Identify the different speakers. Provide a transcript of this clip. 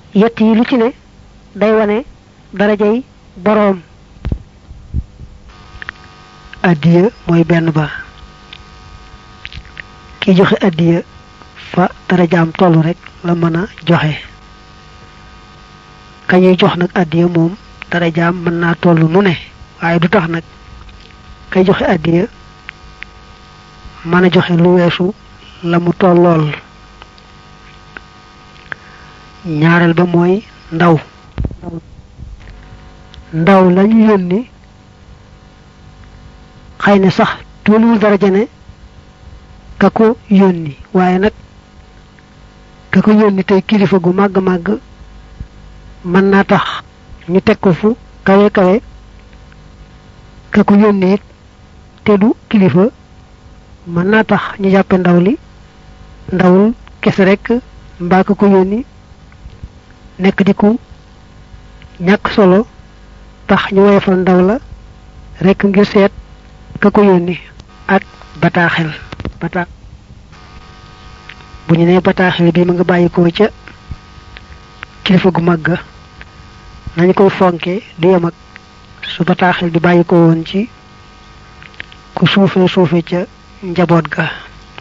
Speaker 1: yett yi lu ci ne day wane darajay boroom addiya mooy benn ba ki joxe addiya fa darajaam tollu rek la mën a joxe kañuy jox nag addiya moom darajaam mën naa toll nu ne waaye du tax nag kay joxe addiya mën a joxe lu weesu la mu tollool ñaareel ba mooy ndaw ndaw lañu yónni xëy na sax tolluwul daraja ne ka ko yónni waaye nag ka ko yónni tey kilifa gu màgg màgg mën naa tax ñu teg ko fu kawe kawe ka ko yónni it te du kilifa mën naa tax ñu jàppe ndaw li ndawul kese rek mbaa ka ko yónni nekk di ku ñàkk solo tax ñu woyofal ndaw la rek ngir seet ka ko yónni ak bataaxel bata bu ñu nee bataaxel bi ma nga bàyyi ko ca kilifa gu màgg nañu koy fonke du yem ak su bataaxel bi bàyyi ko woon ci ku suufee suufe ca njaboot ga